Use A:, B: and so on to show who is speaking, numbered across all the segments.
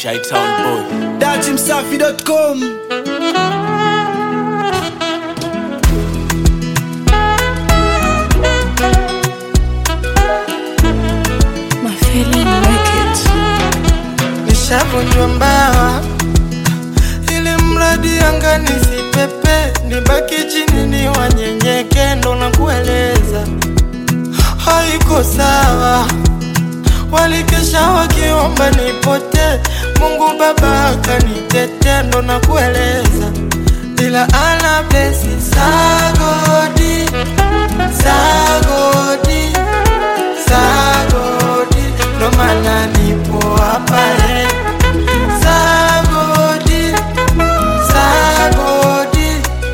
A: Shytown boy.
B: datimsafi.com
C: My feeling wicked.
D: nishavunjwa mbawa ili mradi anga nisipepe nibaki chini ni wanyenyeke ndo na kueleza haiko sawa walikesha wakiomba nipote mungu baba akanitete ndo na kueleza ila ana blesi sagodi sagodi sagodi ndo maana nipo hapa eh. sagodi sagodi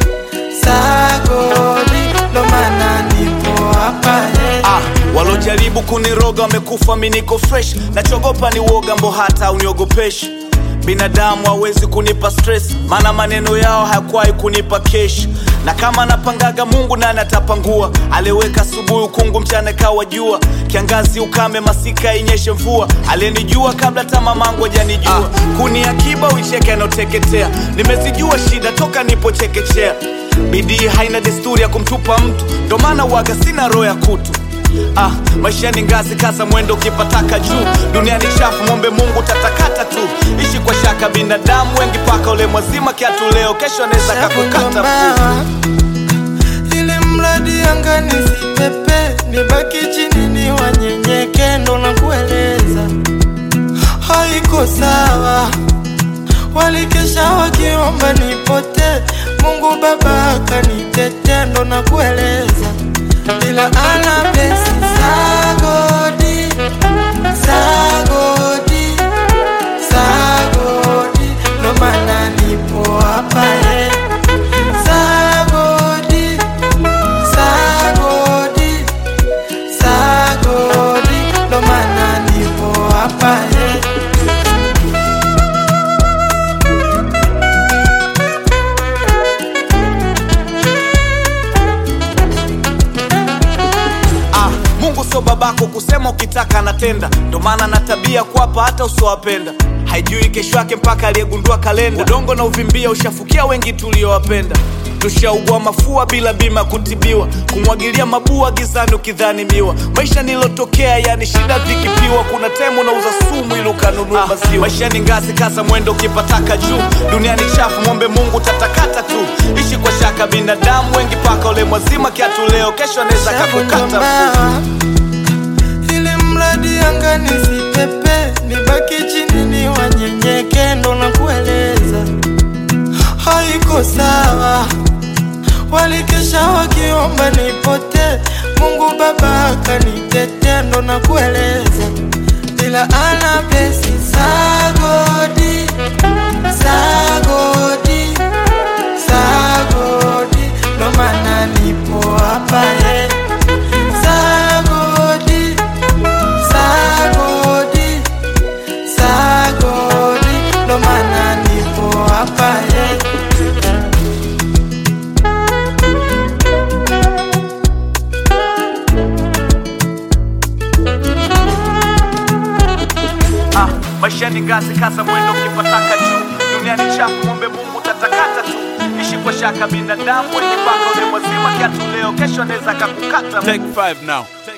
D: sagodi ndo maana nipo hapa eh.
A: Ah, walojaribu kuniroga wamekufa, mi niko fresh. Nachogopa ni woga, mbo hata uniogopeshi. Binadamu hawezi kunipa stress, maana maneno yao hayakuwahi kunipa kesh. Na kama napangaga Mungu nani atapangua? Aliweka asubuhi ukungu, mchana kawa jua, kiangazi ukame, masika inyeshe mvua. Aliyenijua kabla hata mamangu hajanijua. Ah, kuni akiba uicheke anaoteketea. Nimezijua shida toka nipo chekechea. Bidii haina desturi ya kumtupa mtu, ndo maana waga sina roho ya kutu. Ah, maisha ni ngazi, kaza mwendo ukipataka juu. Dunia ni chafu, mwombe Mungu tatakata tu. Ishi kwa shaka, binadamu wengi paka ule mwazima kiatu leo, kesho anaweza kakukata mguu.
D: Shavunjwa ili mradi anga nisipepe nibaki chini ni wanyenyeke ndo na kueleza haiko sawa walikesha wakiomba nipote mungu baba akanitete ndo na kueleza ila ana blesi sagodi sagodi sagodi ndo maana nipo hapa eh. Sagodi, sagodi, sagodi, ndo maana nipo hapa eh.
A: Ah, Mungu sio babako kusema ukitaka anatenda, ndo maana na tabia kuwapa hata usiowapenda. Haijui kesho yake mpaka aliyegundua kalenda. Udongo na uvimbia ushafukia wengi tuliowapenda. Tushaugua mafua bila bima kutibiwa, kumwagilia mabua gizani ukidhani miwa. Maisha nilotokea yani shida vikipiwa, kuna temu nauza sumu ili ukanunua maziwa. Maisha ni ngazi, kaza mwendo ukipataka juu. Dunia ni chafu, mwombe Mungu tatakata tu. Ishi kwa shaka, binadamu wengi paka ule mwazima kiatu leo, kesho anaweza kakukata mguu.
D: Shavunjwa ili mradi anga nisipepe nibaki chini ni wanyenyeke ndo na kueleza haiko sawa walikesha wakiomba nipote mungu baba akanitete ndo na kueleza ila ana blesi sagodi sagodi sagodi ndo maana nipo hapa eh. Sagodi, sagodi, sagodi, ndo maana nipo hapa eh.
A: Ah, maisha ni ngazi, kaza mwendo ukipataka juu. Dunia ni chafu, mwombe Mungu tatakata tu. Ishi kwa shaka, binadamu wenye paka ule mwazima kiatu leo, kesho anaweza kakukata mguu.
B: Take five now.